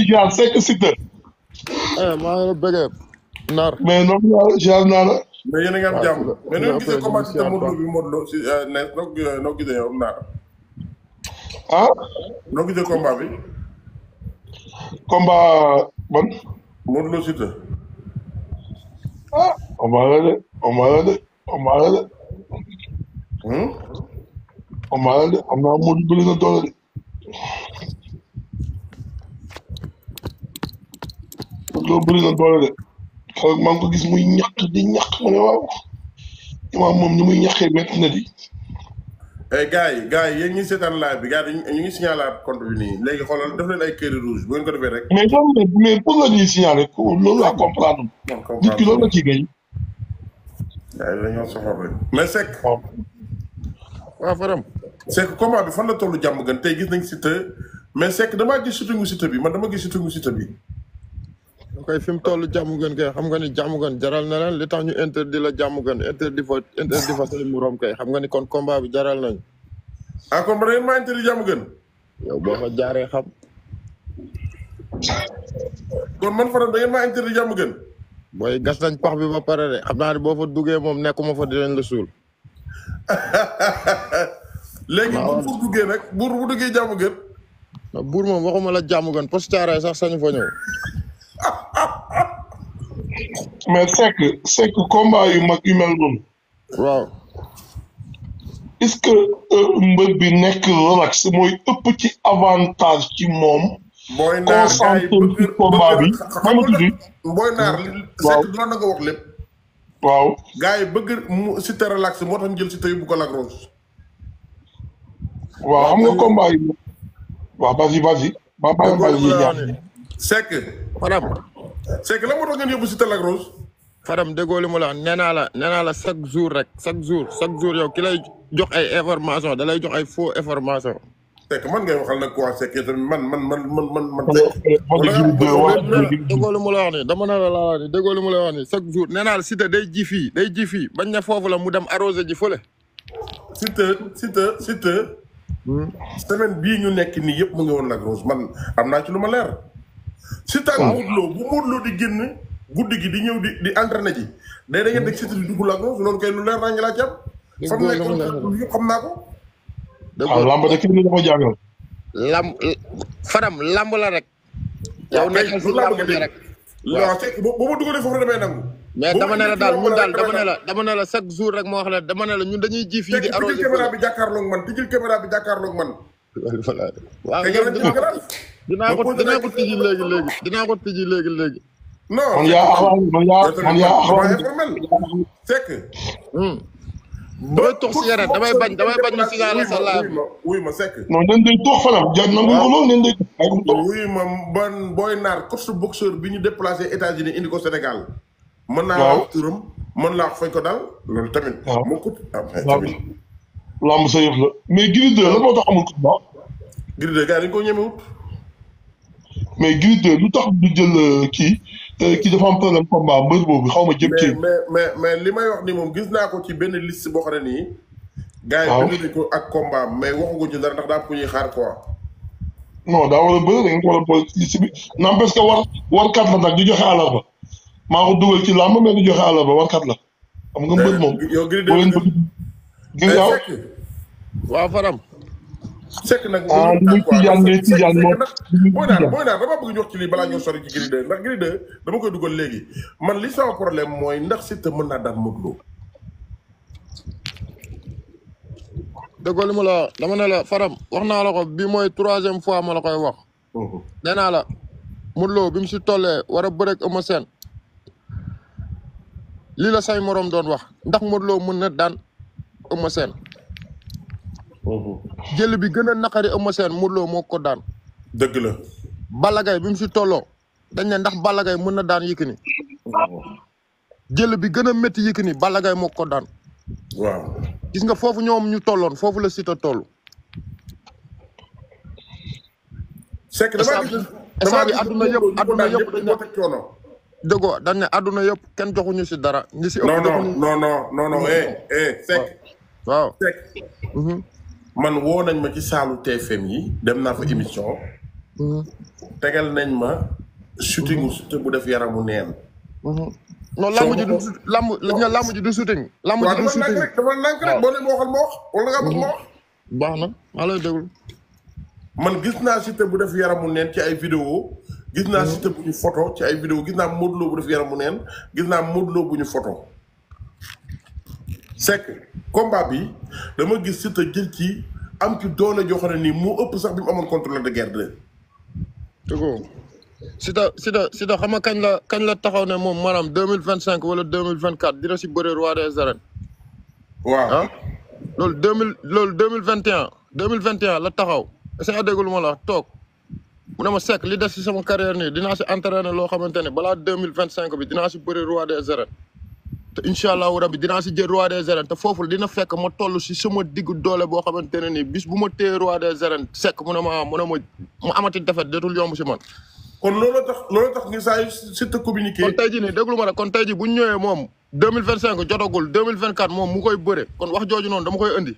ziar Seck Siteu. eh maa ngi la bëggee nar mais noonu laa ziar naa la. mais yéen a ngi am waaw jàmm si la- mais si noo la gisee après combat ñu si siyaat Modou Lo quoi. bi Modou Lo si ne noo noo gisee yow naa ah noo gisee combat bi combat ban. Modou Lo Siteu ah combat la de combat la de combat la de hmm combat la de am naa Modou bëri na doole de. Modou Lo bëri na doole de. keroog maa ngi ko gis muy ñàkk di ñàkk ma ne waaw. imaam moom ni muy ñàkkee métti na di. eh gars yi gars yi yéen ñi seetaan live bi gars yi ñu ngi signalaat compte bi nii léegi xoolal def leen ay kër rouge bu ngeen ko defee rek mais loolu la mais pour la ñuy signaler ko loolu laa comprendre. nit ki loolu la ciy gañ. gars yi dañoo soxor rek mais Seck waaw. waaw Fadam Seck combat bi fan la tollu jàmm gën tey gis nañ Siteu mais Seck damaa gis sutungu Siteu bi man dama gis sutungu Siteu bi da koy fi mu toll jàmm gën kay xam nga ni jàmm gën jaral na leen li tax ñu interdit la jàmm gën interdit fa interdit fa say muroom kay xam nga ni kon combat bi jaral nañ ah kon ba da ngeen maa interdit jàmm gën yow boo fa jaaree xam kon man Fadam da ngeen maa interdit jàmm gën booy gas nañ pax bi ba pare de xam naa ne boo fa duggee moom nekkuma fa dinañ la suul léegi waaw. bu pour duggee nag buur bu duggee jàmm gën ndax buur moom waxuma la jàmm gën post caaree sax sañu fa ñëw mais Seck Seck combat yu mag yu mel noonu. waaw est-ce que euh, mbër bi nekk relax mooy ëpp ci avantage ci moom. booy naar gars yi concentré bëgg ci combat bi. bëgg xam nga tudd booy naar li waaw. Seck doon na nga wax lépp waaw. gars yi bëgg mu Siteu relax moo tax ñu jël Siteu yóbbu ko Lac Rose waaw xam nga combat yi. waaw vas-y vas-y. ba ba ba yi ñaar. Seck Fadam Seck la moo tax ngeen yóbbu Siteu Lac Rose Fadam déggoo li mu la wax nee naa la nee naa la chaque jour rek chaque jour chaque jour yow ki lay jox ay information da lay jox ay faux information Seck man ngay waxal nag quoi Seck tamit man man man man man man Parce Seck que Gris 2 wax déggoo li mu la wax ni dama ne la laa wax ni déggoo li mu la wax ni chaque jour nee naa la Siteu day ji fii day ji fii bañ ne foofu la mu dem arrosé ji fële Siteu Siteu Siteu semaine bii ñu nekk nii yëpp mu ngi woon Lac Rose man am naa ci lu ma leer Siteu ak Modou Lo bu Modou Lo di génn guddi gi di ñëw di di entraîné ji day da ngeen deg Siteu di dugg Lac Rose loolu kay lu leer naa ngi laa ci am fa mu Déggoo li mu la nekkoon yëpp xam naa ko waaw lamb de kenn du ko jàngal. lamb Fadam lamb la rek yow waaw kay nekkal si lu laa lamb bëgg a bi dégg rek waaw Seck boo boo ma dugalee foofu damay nangu mais Boo dama ma ne la dugalee daal foofu ñun daal damay dama ne nangu. la dama ne la chaque jour rek moo wax la dama ne la ñun dañuy ji fii Seck di tijjil arrosé caméra fële bi jàkkaarloog man tijjil caméra bi jàkkaarloog man waaw te yow ngeen dinaa ci gën a dinaa ko Ma posé dinaa la ko question. tijji léegi léegi dinaa ko tijji léegi léegi non man yaa axlaa man yaa man yaa dama axlaa. informel Seck damay tox si yeneen damay bañ damay bañ ñu signalé sa live bi wuy ma Seck non nen day toog fanam jar nangu ko lool nen day ay ko toog. wuy ma ban booy naar coach boxeur bi ñu déplacé États-Unis indi ko Sénégal mën naa Waaw. wax turam mën naa wax fañ ko dal loolu tamit Waaw. moo ko ah mais waaw tamit lamb sa yëf la mais Gris 2 la moo tax amul combat Gris de gars yi dañu ko ñemewut mais Gris 2 lu tax du jël euh, kii euh, kii dafa am problème combat mbër boobu xaw ma jëm mais kii. mais mais mais li may wax ni moom gis naa ko ci benn liste boo xam ne nii gars yi Waaw. bind nañ ko ak combat mais waxaguñ ci dara ndax daa am ku ñuy xaar quoi non daa war a bëri da ngeen ko war a boole ci liste bi n'empêche que war warkat la nag du joxe àllarba maa ko dugal ci làmb mais du joxe àllarba warkat la xam nga mbër moom. yow Gris de boo leen bëgg gis nga Seck waaw Fadam Seck nag Ah, li muy tijaan ngay tijaan moom. Li muy booy naar tijaan. booy naar dama bëgg ñu wax ci lii balaa ñoo sori ci Gris 2 ndax Gris 2 dama koy dugal léegi man li sama problème mooy ndax Siteu mën naa daan Modou Lo déggoo li mu la wax dama ne la Fadam wax naa la ko bi mooy troisième fois ma la koy wax nee naa la Modou Lo bi mu si tollee war a bëreeg Eumeu Sène lii la say morom doon wax ndax Modou Lo mën na daan Eumeu Sène jël bi gën a naqari Eumeu Sène Modou Lo moo ko daan dëgg la Balla Gaye bi mu si tolloo dañ ne ndax Balla Gaye mën na daan Yékini jël bi gën a métti Yékini Balla Gaye moo ko daan waaw gis nga foofu ñoom ñu tolloon foofu la Siteu toll Seck damaa gis instant bi adduna yëpp adduna yëpp dañ ne dañ teg coono déggoo dañ ne adduna yëpp kenn joxuñu si dara ñi si ëpp non non joxuñu non non non non eh eh Seck waaw Seck mhm, man woo nañ ma ci saalu TFM yi dem naa fa émission mhm. tegal nañ ma shooting Siteu bu def yaramu neen non lamb ji du lamb li nga lamb ji du shooting lamb waaw ji du dama nànk shooting rek dama nànk rek boo leen ma waxal ma wax wala nga bëgg ma wax baax na maa lay déglu man gis naa Siteu bu def yaramu neen ci ay vidéo gis naa Siteu bu ñu photo ci ay vidéo gis naa Modou Lo bu def yaramu neen gis naa Modou Lo bu ñu photo c'est que combat bi dama gis Siteu jël ci am ci doole joo xam ne nii moo ëpp sax bi mu amoon contre Lac de Guiers 2 dëggoo Siteu Siteu Siteu xam nga kañ la kañ la taxaw ne moom maanaam deux mille vingt cinq wala deux mille vingt quatre dina si bëre roi des arènes waaw ah loolu deux mille loolu deux mille vingt et un deux mille vingt et un la taxaw est-ce que déglu ma la wax toog mu ne ma sekk li des si sama carrière nii dinaa si entraîner loo xamante ne balaa deux mille vingt cinq bi dinaa si bëre roi des arènes te incha allahu rabbi dinaa si jël roi des arènes te foofu dina fekk ma toll si sama diggu doole boo xamante ne nii bis bu ma téye roi des arènes sekk mu ne ma mu ne ma mu amati defet deetul yomb si man kon loolu tax loolu tax ngi saa yu Siteu communiqué kon tey jii nii déglu ma rek kon tey jii bu ñu ñëwee moom deux mille vingt cinq jotagul deux mille vingt quatre moom mu koy bëre kon wax jooju noonu dama koy indi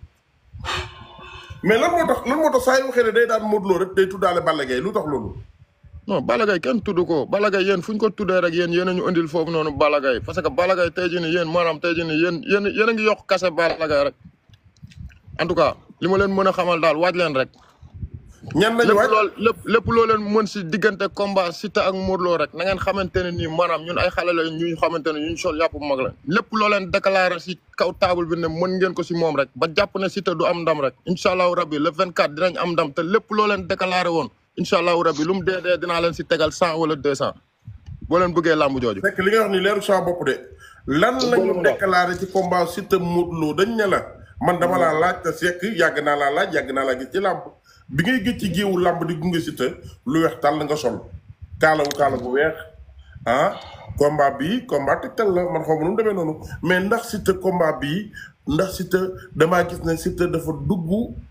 mais lan moo tax lan moo tax saa yu waxee ne day daan Modou Lo rek day tuddaale Balla Gaye lu tax loolu non Balla Gaye kenn tudd ko Balla Gaye yéen fu ñu ko tuddee rek yéen yéen a ñu indil foofu noonu Balla Gaye parce que Balla Gaye tey jii nii yéen maanaam tey jii nii yéen yéen yéen a ngi yokk kase Balla Gaye rek en tout cas li ma leen mën a xamal daal waaj leen rek ñan nañu lépp waaj lool lépp lépp loo leen mën si diggante combat Siteu ak Modou Lo rek na ngeen xamante ne nii maanaam ñun ay xale la ñu xamante ne ñu sol yàpp mag la lépp loo leen déclaré si kaw table bi ne mën ngeen ko si moom rek ba jàpp ne Siteu du am ndam rek incha allahu rabbi le 24 dinañ am ndam te lépp loo leen déclaré woon incha allahu rabbi lu mu dee dee dinaa leen si tegal cent wala deux cent boo leen bëggee làmb jooju. fekk li nga wax ni leeru sama bopp de lan lañu déclaré ci combat Siteu Modou Lo dañ ne la man dama laa laaj te sekk yàgg naa laa laaj yàgg naa laa gis ci làmb bi ngay gëj ci géewu làmb di gunge Siteu lu weex tàll nga sol kaala wu kaala bu weex ah combat bii combat tegtal la man xaw ma nu mu demee noonu mais ndax Siteu combat bii ndax Siteu damaa gis ne Siteu dafa dugg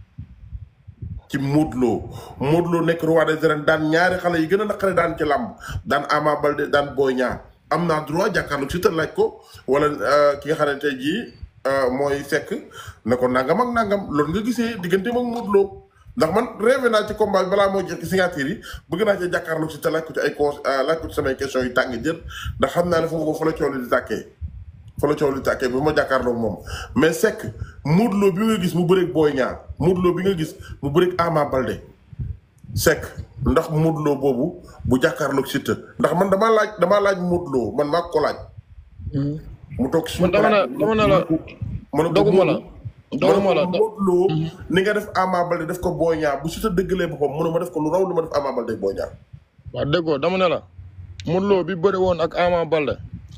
ci Modou Lo Modou Lo nekk roi des arènes daan ñaari xale yi gën a naqare daan ci làmb daan Ama Baldé daan Boy Niang am naa droit jàkkaarloog Siteu laaj ko wala ki nga xam ne tey jii mooy fekk ne ko nangam ak nangam loolu nga gisee diggante ak Modou Lo ndax man rêvé naa ci combat bi balaa moo jeex ci signature yi bëgg naa ci jàkkaarloog Siteu laaj ko ci ay cons laaj ko ci samay questions yu tàng jër ndax xam naa ne foofu fa la coow li di tàkkee fa la coow li tàkkee bi ma jàkkaarloog moom mais sekk Modou Lo bi nga gis mu bëreeg Boy Niang Modou Lo bi nga gis mu bëreeg Ama Baldé sekk ndax Modou Lo boobu bu jàkkaarloog Siteu ndax man damaa laaj damaa laaj Modou Lo man maa ko laaj. mu toog si man dama ne dama ne la ma ne ko doguma la doguma la Modou Lo ni nga def Ama Baldé def ko Boy Niang bu Siteu dëggalee boppam mu ne ma def ko lu raw li ma def Ama Baldé Boy Niang. waaw déggoo dama ne la Modou Lo bi bëri woon ak Ama Baldé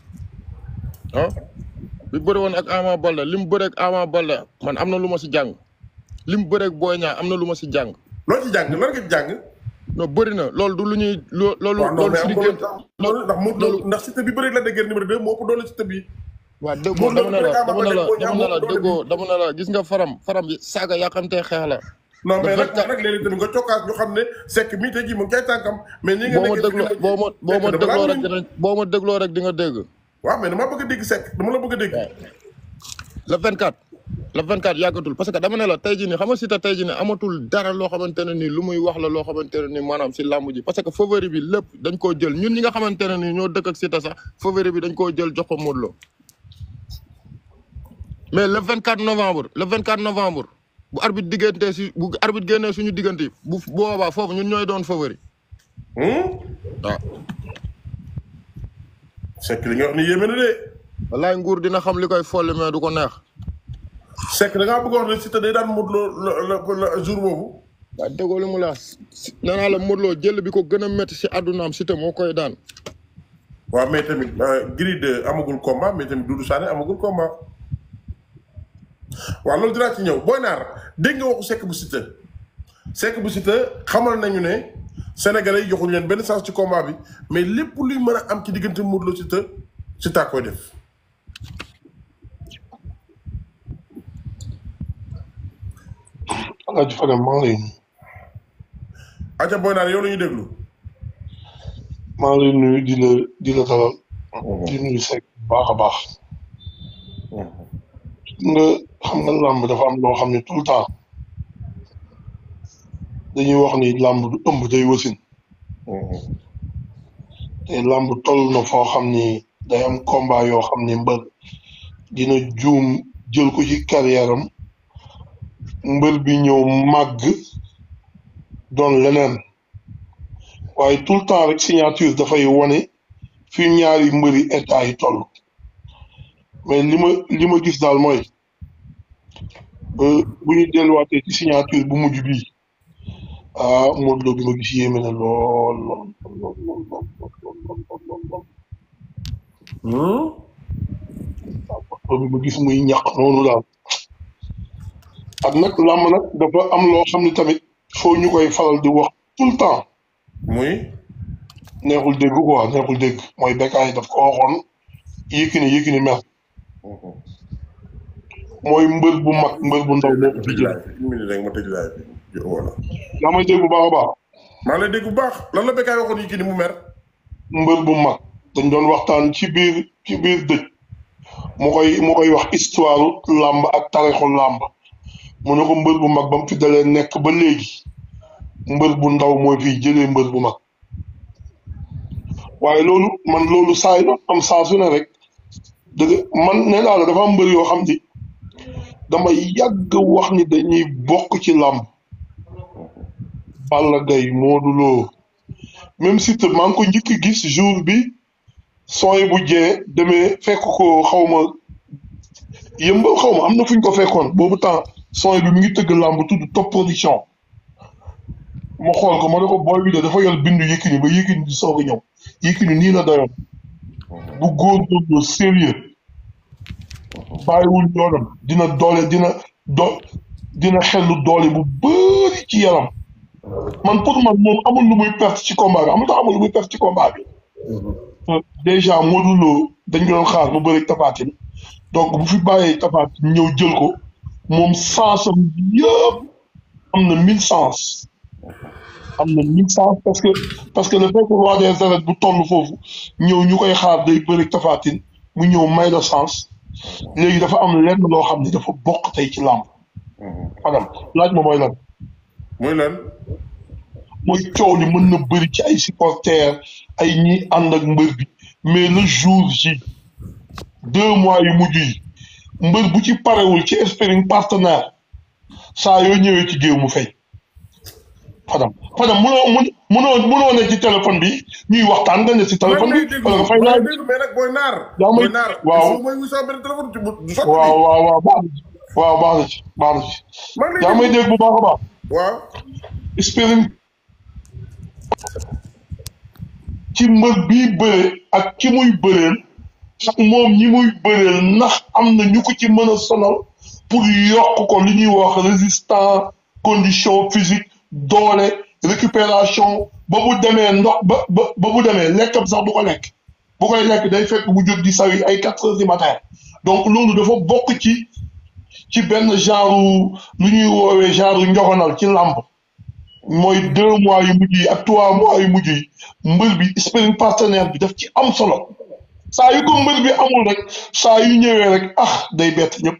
ah bi bëri woon ak Ama Baldé li mu bëri ak Ama Baldé man am na lu ma si jàng li mu bëri ak Boy Niang am na lu ma si jàng loo ci jàng lan nga ci jàng. non bëri na loolu du lu ñuy loo loolu waaw non loolu mais si am diggante loolu ndax Modou Lo ndax Siteu bi bëri la dëgër numéro 2 moo ëpp doole Siteu bi. waaw déggoo Modou Lo dama ne la bi bëri dama ne la Ama Baldé dama ne la Boy Niang déggoo dama ne la gis nga faram faram bi saaga yàqamtee xeex la non mais nag 24 nag léeg-léeg tamit nga cokkaas ñu xam ne sekk mii tey jii mu ngi cay tànkam mais ni nga boo ma nekkee dégloo ci boo ma boo ma Sekk dama dégloo laa rek miin. dina boo ma dégloo rek di nga dégg waaw mais dama bëgg a dégg sekk dama la bëgg a dégg le 24 le 24 yàggatul parce que dama ne la tey jii nii xam nga Siteu tey jii nii amatul dara loo xamante ne nii lu muy wax la loo xamante ne nii maanaam si làmb ji parce que favori bi lépp dañ koo jël ñun ñi nga xamante ne nii ñoo dëkk ak Siteu sax favori bi dañ koo jël jox ko Modou Lo mais le 24 novembre le 24 novembre bu arbitre diggante si bu arbitre génnee suñu diggante yi bu boobaa foofu ñun ñooy doon favori Hmm? waaw sekk li nga wax ni yéeme na de wallaay nguur dina xam li koy folli mais du ko neex sekk da ngaa bëgg a wax ne Siteu day daan Modou Lo la la la jour boobu waaw déggoo li mu la wax nee naa la Modou Lo jël bi ko gën a métti si àddunaam Siteu moo koy daan waaw mais tamit Gris 2 amagul combat mais tamit Doudou Sané amagul combat waaw loolu dinaa ci ñëw Boy Naar dégg nga waxu sekk bu Siteu sekk bu Siteu xamal nañu ne Sénégalais yi joxuñu leen benn chance ci combat bi mais lépp luy mën a am ci diggante Modou Lo Siteu Siteu a koy def Alaaji Fadam maa ngi lay nuyu. aca Boy Naar yow la ñuy déglu maa ngi lay nuyu di la di la dalal. di nuyu Seck bu baax a baax. nga xam nga làmb dafa am loo xam ne tout le temps dañuy wax ni làmb du ëmb day wasin te làmb toll na foo xam ni day am combat yoo xam ni mbër dina juum jël ko ci carrière am mbër bi ñëw màgg doon leneen waaye tout le temps rek signature dafay wane fi ñaari mbëri état yi toll mais li ma li ma gis daal mooy euh, bu ñu delluwaatee ci signature bu mujj bii ah Modou Lo bi ma gis yéeme na lool lool lool lool lool lool lool lool lool lool bi ma gis muy ñàq noonu daal ak nag làmb nag dafa am loo xam ne tamit foo ñu koy faral di wax tout le temps muy neexul dégg quoi neexul dégg mooy Bécaye daf ko waxoon Yékini Yékini mer mooy mbër bu mag mbër bu ndaw moo ko fi tëj jël laay bi une minute rek ma tëj laay bi voilà yaa may dégg bu baax a baax maa ngi lay dégg bu baax lan la Bécaye waxoon Yékini mu mer mbër bu mag dañ doon waxtaan ci biir ci biir dëj mu koy mu koy wax histoire làmb ak tarixu làmb mu ne ko mbër bu mag ba mu fi dalee nekk ba léegi mbër bu ndaw mooy fiy jëlee mbër bu mag waaye loolu man loolu saa yi am saa su ne rek dëgg man nee naa la dafa am mbër yoo xam ni damay yàgg wax ni dañuy bokk ci làmb Balla Gaye Modou Lo même si te maa ngi ko njëkk a gis jour bi sooy bu jee demee fekk ko xaw ma yëmbal xaw ma am na fu ñu ko fekkoon boobu temps sooy bi mi ngi tëgg làmb tudd top production ma xool ko ma ne ko booy bi de dafa yor bindu Yékini ba Yékini di soog a ñëw Yékini nii la doyoon bu góorgóorlu sérieux bàyyiwul yoonam dina doole dina do dina xellu doole bu bëri ci yaram man pour man moom amul lu muy perte ci combat bi amul tax amul lu muy perte ci combat bi déjà Modou Lo dañ ko doon xaar mu bëri Tapha Tine donc bu fi bàyyee Tapha Tine ñëw jël ko moom sensam yëpp am na mille sens am na mille sens parce que parce que le fait que roi des arènes bu toll foofu ñëw ñu koy xaar day bëri Tapha Tine mu ñëw may la sens léegi dafa am lenn loo xam ne dafa bokk tey ci làmb Fadam laaj ma mooy lan muy lan mooy coow li mën na bëri ci ay supporters ay ñi ànd ak mbër bi mais le jour ji deux mois yu mujj yi mbër bu ci parewul ci sparring partenaire saa yoo ñëwee ci géew mu fay Fadam Fadam munoo mun munoo munoo ne ci téléphone bi ñuy waxtaan nga ne ci téléphone man lay bi déglu wala nga fay man laaj lay déglu mais nag booy naar Yaa may- booy naar waaw. il faut mooy wuy benn téléphone ci bu- du sotti waaw waaw waaw baax na ci waaw baax na ci baax na ci man lay yaa may déglu dégg bu baax a baax waaw sparring ci mbër bii bëre ak ki muy bëreel ak moom ñi muy bëreel ndax am na ñu ko ci mën a sonal pour yokk ko li ñuy wax résistant condition physique doole récupération ba bu demee ndox ba ba ba bu demee lekkam sax du ko lekk bu koy lekk day fekk mu jóg di sawi ay quatre heures du matin donc loolu dafa bokk ci ci benn genre lu ñuy woowee genre njogonal ci làmb mooy deux mois yu mujj yi ak trois mois yu mujj yi mbër bi sparring partenaire bi daf ci am solo saa yu ko mbër bi amul rek saa yu ñëwee rek ah day bett ñëpp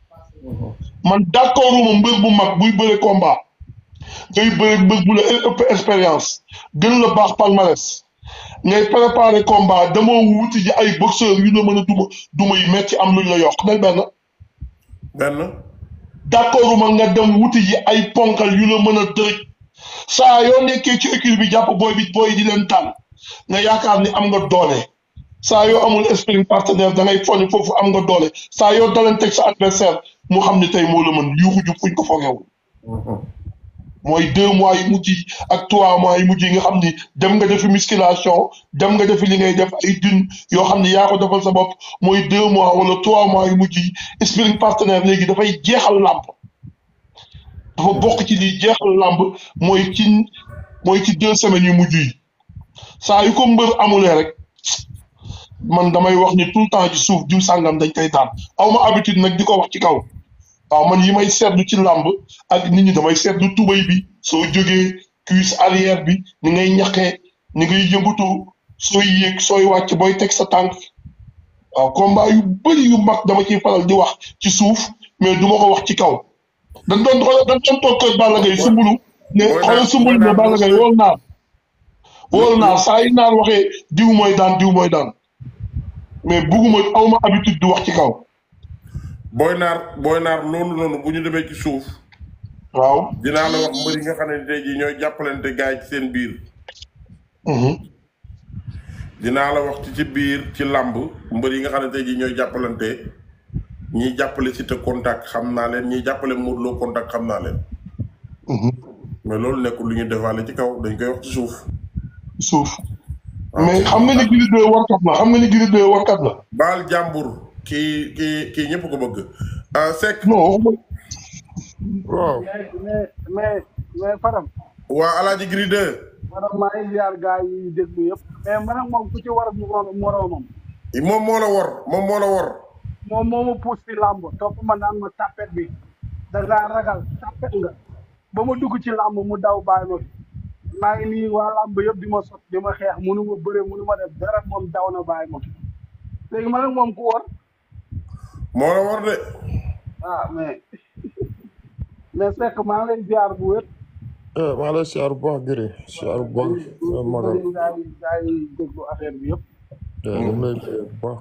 man d'accord uma mbër bu mag buy bëre combat ngay bëre mbër bu la ëpp expérience gën la baax palmarès ngay préparer combat dama wuti ji ay boxeur yu la mën a duma duma yi metti am luñ la yokk day benn benn d'accord uma nga dem wuti ji ay ponkal yu la mën a dërëj saa yoo nekkee ci équipe bi jàpp booy bi booy di leen tànn nga yaakaar ni am nga doole saa yoo amul sparring partenaire da ngay foog ni foofu am nga doole saa yoo dalanteeg sa adversaire mu xam ni tey moo la mën yuuxu jub fuñ ko fogeewul mooy deux mois yu mujj yi ak trois mois yu mujj yi nga xam ni dem nga defi musculation dem nga defi li ngay def ay dun yoo xam ni yaa ko defal sa bopp mooy deux mois wala trois mois yu mujj yi sparring partenaire léegi dafay jeexal làmb dafa bokk ci li jeexal làmb mooy ci mooy ci deux semaines yu mujj yi saa yu ko mbër amulee rek man damay wax ni tout le temps ci suuf diw sàngam dañ koy daan aw ma habitude nag di ko wax ci kaw waaw man yi may seetlu ci làmb ak nit ñi damay seetlu tubay bi soo jógee cuisse arrière bi ni ngay ñaqee ni ngay yëngatu sooy yéeg sooy wàcc booy teg sa tànk waaw combat yu bëri yu mag dama ciy faral di wax ci suuf mais du ma ko wax ci kaw dañ doon xool dañ doon toog kër Balla Gaye sumbulu ne xoolal sumbulu ne Balla Gaye wool naar wóor naa saa yi naan waxee diw mooy daan diw mooy daan mais bugguma awma habitude di wax ci kaw booy naar booy naar loolu noonu bu ñu demee ci suuf waaw dinaa la wax mbër yi nga xam ne tey jii ñooy jàppalante gars yi ci seen biir Mhm. dinaa la wax ci ci biir ci làmb mbër yi nga xam ne tey jii ñooy jàppalante ñiy jàppale Siteu contact xam naa leen ñiy jàppale Modou Lo contact xam naa leen Mhm. mais loolu nekkul lu ñuy defaale ci kaw dañ koy wax ci suuf suuf mais xam nga ni Gris 2 warkat la xam nga ni Gris 2 warkat la baal jàmbur kii kii kii ñëpp ko bëgg ah Seck non waxuma waaw mais mais mais mais Fadam waa Alaaji Gris 2 Fadam maa ngi ziar gars yi déglu yëpp mais man ak moom ku ci war a moroom moroomam moom moo la wor moom moo la wor moom moo ma puus ci làmb topp ma naan ma tapet bi da ngaa ragal tapet nga ba ma dugg ci làmb mu daw bàyyi ma fi maa ngi nii waa làmb yëpp di ma sot di ma xeex munu ma bëre munu ma def dara moom daw na bàyyi ma fi léegi man ak moom ku war moo la wor de ah mais mais fekk maa ngi lay ziar bu wér eh maa lay siyaar bu baax Gris siyaar bu baax sama magal gaa yi gaa yi déglu affaire bi yëpp eh ñu ngi lay bëggee bu baax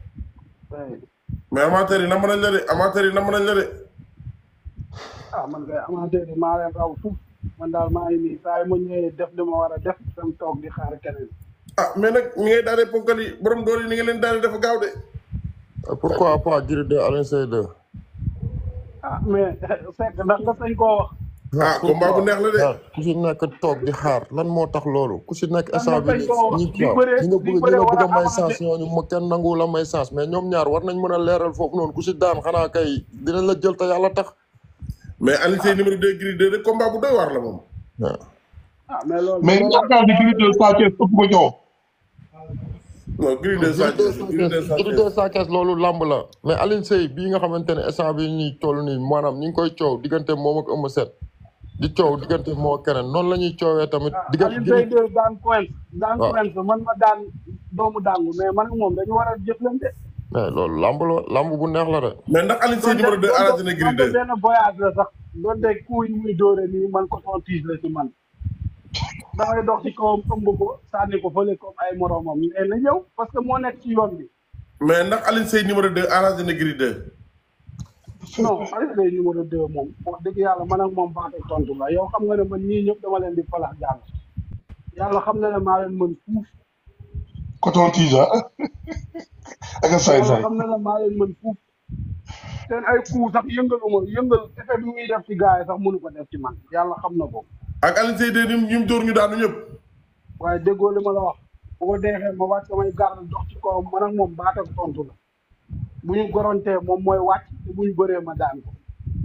mais amateur yi nam nañ la de amateur yi nam nañ la de ah man kay amateur yi maa leen raw fuuf man daal maa ngi nii saa yi ma ñëwee def li ma war a def sam toog di xaar keneen ah mais nag ñi ngay daanee ponkal yi borom doole yi ni nga leen daanee dafa gaaw de Eh, pourquoi pas Gris 2 Alioune Seye 2 ah mais fekk ndax nga sañ koo wax ah combat bu neex la de ah ku si nekk toog di xaar lan moo tax loolu ku si nekk instant bi dañ koo ñi di waaw bëree- ñi nga di bëgg ñi bëree nga bëgg a wala may amaate. chance ñooñu ma kenn nangu la may chance mais ñoom ñaar war nañ mën a leeral foofu noonu ku si daan xanaa kay dinañ la jël te yàlla tax mais Alioune Seye numéro 2 Gris 2 de combat bu doy waar la moom waaw ah mais loolu mais yaakaar ni Gris 2 Sa Thiès ëpp ko coow non Gris 2 Sa Thiès Gris 2 Sa Gris Thiès 2 Sa Thiès loolu lamb la mais Alioune Seye bii nga xamante ne instant bi ñuy toll nii maanaam ñi ngi koy coow diggante moom ak Eumeu Sène di coow diggante moo ak keneen noonu la ñuy coowee tamit diggante Alioune Seye Gris de daan coin daan waaw. coin man ma daan doomu dàngu mais man ak moom dañu war a jëflante mais loolu lamb la lamb bu neex la de mais ndax Alioune Seye numéro 2 arrangé na Gris 2 benn voyage la sax doonte kuy muy dóore nii man ko son tiis la ci man damay dox ci kawam ëmb ko sànni ko fële comme ay moromam mais na ñëw parce que moo nekk ci yoon bi mais ndax Alioune Seye numéro 2 arrangé na Gris 2 non Alioune Seye numéro deux moom wax dëgg yàlla man ak moom baate tontu la yow xam nga ne man ñii ñëpp dama leen di falax jàll yàlla xam na ne maa leen mën fuuf coton tige ak a saay yàlla saay xam na ne maa leen mën fuuf seen ay coup sax yëngaluma yëngal effet bi muy def ci gars yi sax mënu ko def ci man yàlla xam na ko ak Alioune Seye 2 ñim ñim dóor ñu daanu ñëpp waaye déggoo li ma la wax bu ko deexee ma wàcc samay garde dox ci kawam man ak moom baate tontu la bu ñu gorontee moom mooy wàcc te bu ñu bëree ma daan ko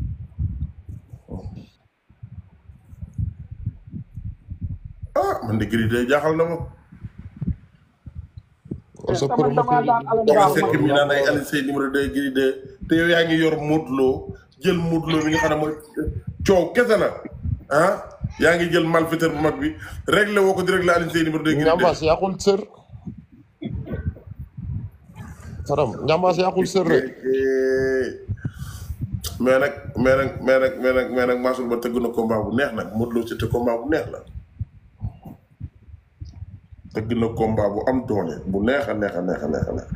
ah man de Gris 2 jaaxal na ma kon sa sama damaa promoteur daan alam dama baax fekk mi ma naan ay Alioune Seye numéro 2 Gris 2 te yow yaa ngi yor Modou Lo jël Modou Lo mi nga xam ne mooy coow kese la ah yaa ngi jël malfaiteur bu mag bi réglé woo ko di réglé Alioune Seye numéro 2 Gris 2 ñambaas yàqul sër faram ñambaas yàqul sër rek mais nag mais nag mais nag mais nag mais nag Mansour Ba tëgg na combat bu neex nag Modou Lo c'était combat bu neex la tëgg na combat bu am doole bu neex a neex a neex a neex a neex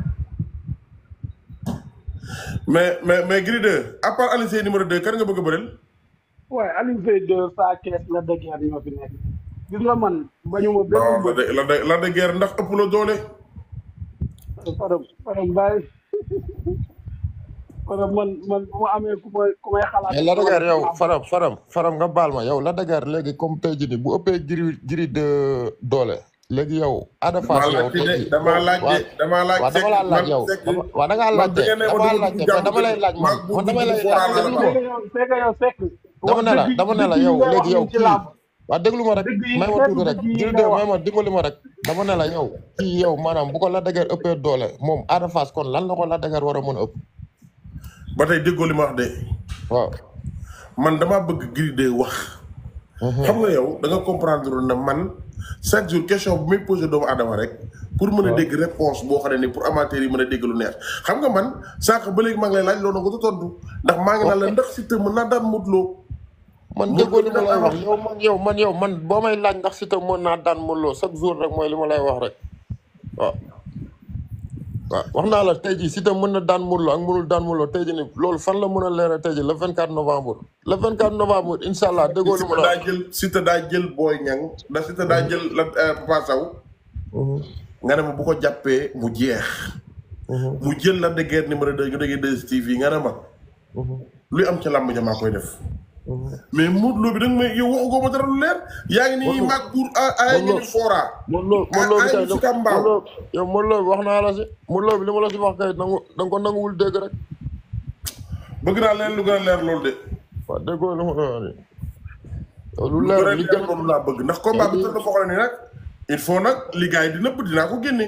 mais mais mais Gris 2 à part Alioune Seye numéro 2 kan nga bëgg a bëreel waaye Alioune Seye deux saa kees la dëggeer ñoo fi nekk gis nga man bañu ma non benn la mbër de la de la de guerre ndax ëpp la doole Fadam Fadam bàyyi Fadam man man bu ma amee ku may ku may xalaat mais la dëgër yow faram faram faram nga baal ma yow la dëgër léegi comme tey jii nii bu ëppee Gris Gris de doole léegi yow Ada Fass damaa yow laajte tey de jii damaa laaj de damaa laaj waaw dama laa laaj yow dama waaw da ngaa laajte dama laajte mais dama lay laaj man man damay lay laaj déglu ma Fekk yow fekk yow fekk dama ne la dama ne la yow léegi yow kii waaw déglu ma rek Dëgg yi may ma fekk tuuti rek dëgg yi Gris nga 2 wax. may ma dimbali ma rek dama ne la yow kii yow maanaam bu ko la dëgër ëppee doole moom Ada Fass kon lan la ko la dëgër war a mën a ëpp ba tey déggoo li ma wax de waaw man damaa bëgg Gris 2 wax xam nga yow da nga comprendre na man chaque jour question bu may posé doomu adama rek pour mën a dégg réponse boo xam ne ni pour amateur yi mën a dégg lu neex xam nga man sànq ba léegi maa ngi lay laaj loolu nga ko tontu ndax maa ngi naan la ndax Siteu mën naa daan Modou Lo man déggoo li ma lay wax yow man yow man yow man boo may laaj ndax Siteu mën naa daan Modou Lo chaque jour rek mooy li ma lay wax rek waaw. waaw wax naa la tey jii Siteu mën na daan Modou Lo ak mënul daan Modou Lo tey jii nii loolu fan la mën a leeral tey jii le 24 novembre. le 24 novembre incha allah déggoo li ma Siteu la daa wax. jël Siteu daa jël Boy Niang da Siteu daa jël la Papa Sow nga ne ma bu ko jàppee mu jeex mu jël la de guerre numéro 2 ñu déggee 2STV nga ne ma luy am ci làmb ja maa koy def mais Modou Lo bi da nga may yow waxu ko ma dara lu leer yaa ngi nii maag pour ay ngi ni fora Modou Lo Modou Lo bi ay kay si Kambaaw. Modou Lo yow Modou Lo bi wax naa la si Modou Lo bi li ma la si wax kay nangu da nga ko nanguwul dégg rek. bëgg naa leen lu gën a leer loolu de waaw déggoo li ma la wax nii. yow lu lu gën a leer li leer gën loolu laa bëgg ndax combat bi tëdd foo xam ne nag il faut nag li gars yi di nëbb dinaa ko génne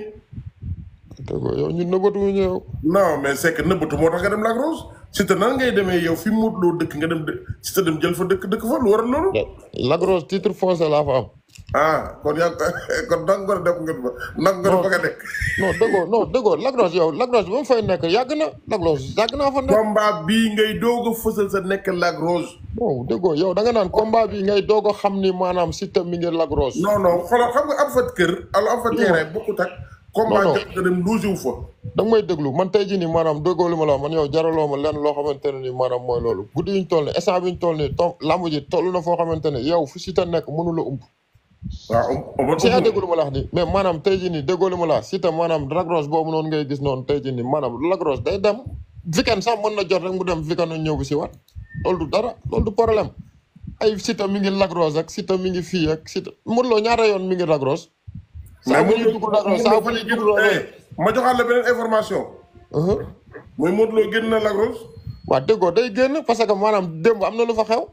déggoo yow ñun nëbbatuwuñu yow. non mais c'est que nëbbatu moo tax nga dem Lac Rose Siteu nan ngay demee yow fi Modou Lo dëkk nga dem dë Siteu dem jël fa dëkk dëkk fa lu waral loolu Lac Rose titre foncé laa fa am. ah kon yaa kon dang nga def nga fa nag nga fa nga nekk non déggoo non déggoo Lac Rose yow Lac Rose ba mu fay nekk yàgg na Lac Rose yàgg naa fa nekk. combat bii ngay doog a fësal sa nekk Lac Rose non déggoo yow da nga naan combat bi ngay doog a xam ni maanaam Siteu mi ngi Lac Rose. non non xoolal xam nga am fa kër ala am fa terrain bokkut ak combat non. jot nga dem loge wu fa da nga may déglu man tey jii nii maanaam déggoo li ma la wax man yow jaraloo ma lenn loo xamante ne nii maanaam mooy loolu guddi yuñ toll nii instant bi ñu toll nii to lamb ji toll na foo xamante ne yow fu Siteu nekk mënu la ump. waaw on on si yaa déggoo li ma la wax nii mais maanaam tey jii nii déggoo li ma la wax Siteu maanaam Lac Rose boobu noonu ngay gis noonu tey jii nii maanaam Lac Rose day dem weekend sax mën na jot rek mu dem weekend ñëw bi si waat loolu du dara loolu du problème ay Siteu mi ngi Lac Rose ak Siteu mi ngi fii ak Siteu Modou Lo ñaata yoon mi ngi Lac Rose. saa bu ñuy dugg Lac Rose saa bu ñuy dugg Lac Rose. ma joxaat la beneen information Uh-huh. mooy Modou Lo génn na Lac Rose waaw déggoo day génn parce que maanaam démb am na lu fa xew.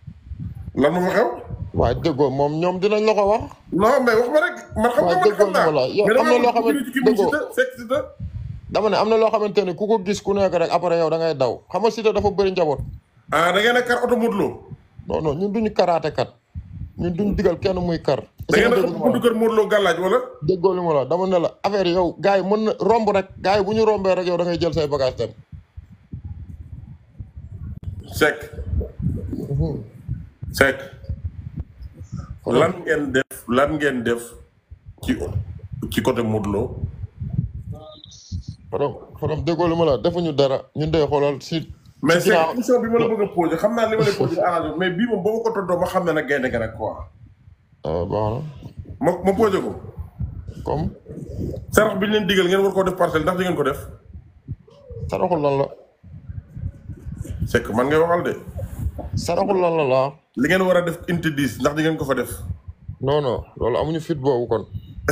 lan ma fa xew waaye déggoo moom ñoom dinañ la ko wax. non mais wax ma rek man xam nga waaw man déggoo xam naa li ma la yow mais am na loo dama xamante bëgg ci kii bi déggoo. Siteu fekk Siteu dama ne am na loo xamante ne ku ko gis ku nekk rek après yow da ngay daw xam nga Siteu dafa bëri njaboot. ah da ngeen a kar oto Modou Lo non non ñun duñu karaate kat ñun duñu digal kenn muy kar. da ngeen a déggoo li ëpp ma la buntu kër Modou Lo gàllaaj wala déggoo li ma la dama ne la affaire yow gars yi mën na romb rek gars yi bu ñu rombee rek yow da ngay jël say bagage dem. Seck Seck lan ngeen def lan ngeen def ci ci côté Modou Lo Fadam Fadam déggoo li ma la defuñu dara ñun day xoolal si. mais si Seck ginnaaw question bi ma la bëgg a posé xam naa li ma lay posé arrangé mais bii moom boo ma ko tontoo ma xam ne nag gaynde ga rek quoi ah baax na ma ma posé ko comme sarax bi ñu leen digal ngeen war koo def parcelle ndax di ngeen ko def saraxul lan la Seck man ngay waxal de saraxul lan la laa. li ngeen war a def unité 10 ndax di ngeen ko fa def non non loolu amuñu fit boobu kon.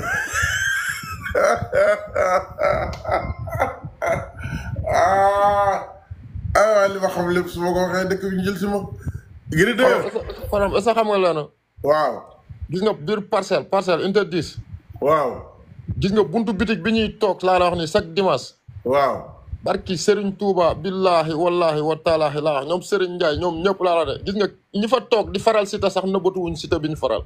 ah ah li ma xam lépp su ma ko waxee dëkk bi ñu jël si ma. Gris 2 Fadam est-ce que xam nga leen waaw gis nga biir parcelle parcelle interdit waaw gis nga buntu bitig bi ñuy toog laa la wax ni chaque dimanche waaw barki Serigne Touba billahi wallahi wa taalaahi laa wax ñoom Serigne Ndiaye ñoom ñëpp laa la de gis nga ñi fa toog di faral Siteu sax nëbbatuwuñ Siteu bi ñu faral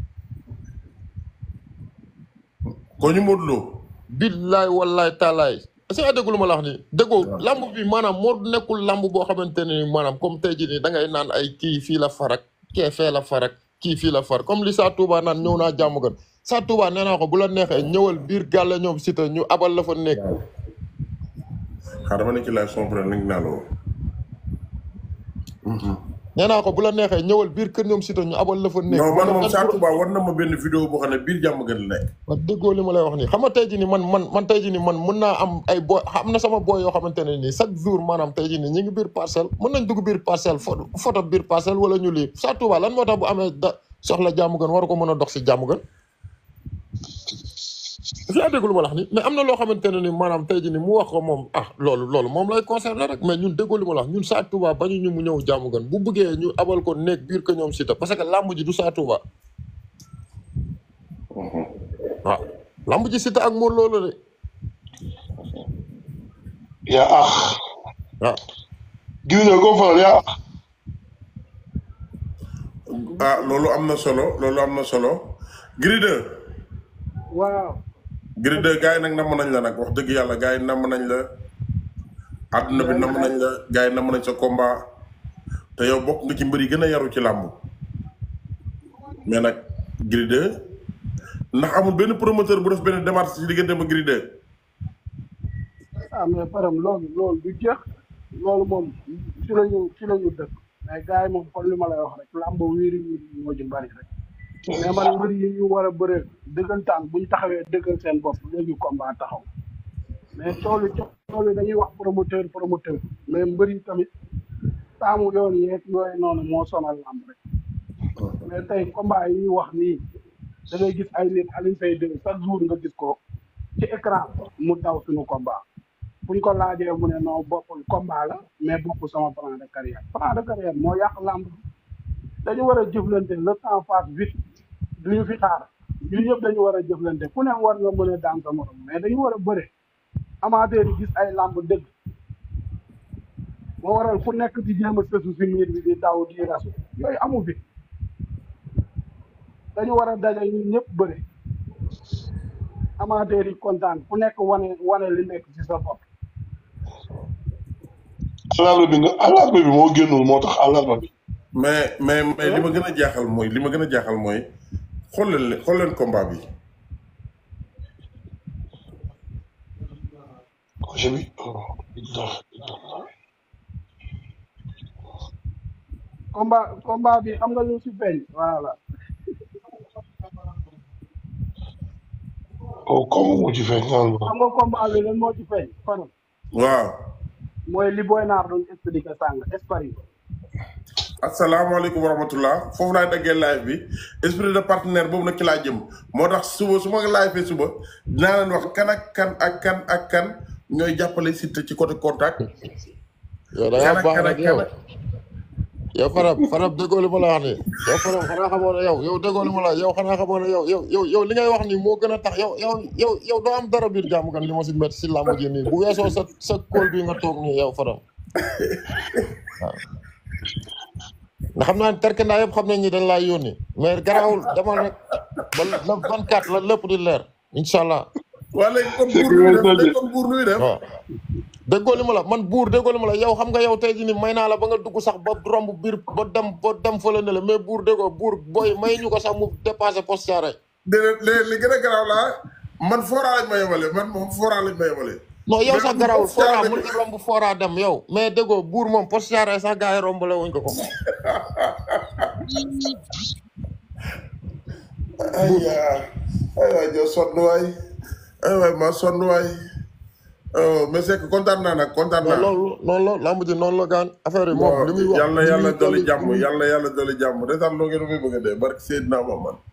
ko ñu Modou Lo billahi wallahi taalaay est-ce que déggu lu ma la wax nii déggoo lamb bi maanaam moo nekkul lamb boo xamante ne ni maanaam comme tey jii nii da ngay naan ay kii fii la farak kee fee la farak kii fii la far comme li Sa Touba naan ñëw naa jàmm gën Sa Touba nee naa ko bu la neexee ñëwal biir gàlle ñoom Siteu ñu abal la fa nekk xaaral dama ne ci live son problème nag naa la woo. nee naa ko bu la neexee ñëwal biir kër ñoom Siteu ñu abal la fa nekk non man moom Sa Touba war na ma benn vidéo boo xam ne biir jàmm gën la nekk. wax déggoo li ma lay wax nii xam nga tey jii nii man man man tey jii nii man mën naa am ay boy am na sama boy yoo xamante ne nii chaque jour maanaam tey jii nii ñu ngi biir parcelle mën nañ dugg biir parcelle photo photo biir parcelle wala ñu lii Sa Touba lan moo tax bu amee da soxla jàmm gën war ko mën a dox si jàmm gën fi yaa dégg lu ma la wax nii mais am na loo xamante ne ni maanaam tey jii nii mu wax ko moom ah loolu loolu moom lay concerné rek mais ñun déggoo li ma la wax ñun Sa Touba bañu ñu mu ñëw jàmm gën bu bëggee ñu abal ko nekk biir ko ñoom Siteu parce que làmb ji du Sa Touba waaw lamb ji Siteu ak Modou Lo la de yaa ax waaw gis nga ko faral yaa ax ah loolu am na solo loolu am na solo. Gris 2 waaw Gris 2 gars yi nag namm nañ la nag wax dëgg yàlla gars yi namm nañ la. àdduna bi namm nañ la gars yi namm nañ sa combat. te yow bokk nga ci mbër yi gën a yaru ci làmb mais nag Gris 2 ndax amul benn promoteur bu def benn démarche ci diggante ma Gris 2 ah mais param loolu loolu du jeex loolu moom ci la ñu ci la ñu dëkk mais gars yi moom kon li ma lay wax rek làmb wiiri wiiri moo ci bari rek mais man mbër yi ñu war a bëree dëggantaan buñ taxawee dëggal seen bopp léegi combat taxaw mais toolu toolu dañuy wax promoteur promoteur mais mbër yi tamit taamu yoon yeeg yooyu noonu moo sonal làmb rek mais tey combat yi ñuy wax nii da ngay gis ay nit Alioune Seye 2 chaque jour nga gis ko ci écran mu daw suñu combat buñ ko laajee mu ne non bokkul combat la mais bokkul sama plan de carrière plan de carrière moo yàq làmb dañu war a jëflante le temps passe vite duñu fi xaar ñun ñëpp dañu war a jëflante ku ne war nga mën a daan sa morom mais dañu war a bëre amateur yi gis ay làmb dëgg moo waral ku nekk di jéem a sësu si miir bi di daw di rasu yooyu amu fi dañu war a daje ñun ñëpp bëre amateur yi kontaan ku nekk wane wane li nekk ci sa bopp alarba bi nga alarba bi moo génnul moo tax alarba bi mais mais mais li ma gën a jaaxal mooy li ma gën a jaaxal mooy xool leen xool leen combat bi projet bi oh, illah, illallah. combat combat bi xam nga lu si feeñ voilà oh comme mu ci feeñ naan xam nga combat bi lan moo ci feeñ kon waaw mooy li Boy Naar doon expliqué sàng espari asalaamaaleykum wa rahmatullah foofu laay daggee live bi esprit de partenaire boobu nag ci laa jëm moo tax suba su ma live fee suba dinaa leen wax kan ak kan ak kan ak kan ñooy jàppale Siteu ci côté contact yow da kan ngaa ak baax kan rek ak yow kan ak yow Fadam Fadam déggoo li ma la wax nii yow Fadam xanaa xamoo ne yow yow déggoo li ma la wax yow xanaa xamoo ne yow yow yow yow li ngay wax nii moo gën a tax yow yow yow yow doo am dara biir jàmm kan li ma si métti si làmb ji nii bu weesoo sa sa kóol bi nga toog nii yow Fadam waaw ndax xam naa ne terkendaa yëpp xam nañ ni dañ laa yónni mais garaawul demal rek ba le 24 la lépp di leer incha allah waa léegi kon buur nuy def léegi kon buur nuy def waaw déggoo li ma la man buur déggoo li ma la yow xam nga yow tey jii nii may naa la ba nga dugg sax ba romb biir ba dem ba dem fële ne la mais buur déggoo buur booy may ñu ko sax mu dépassé poste rek déedéet léegi li gën a garaaw laa man fooraa lañ ma yemale man moom fooraa lañ ma yemale non yow sax garawul Poste fora rek. mun nga romb fora dem yow mais déggoo buur moom poste rek sax gars yi romb la wuñ ko ko ay yaa ay waay joo sonn waay ay waay maa sonn waay oh mais c'est que kontaan naa nag kontaan mais naa loolu noonu la lamb ji noonu la gaan affaire yi moom li muy wax yàlla li yàlla muy dolli dolli- jàmm yàlla yàlla dolli jàmm retaan loo ngeen may bëgg a dee barke Seydina Muhammad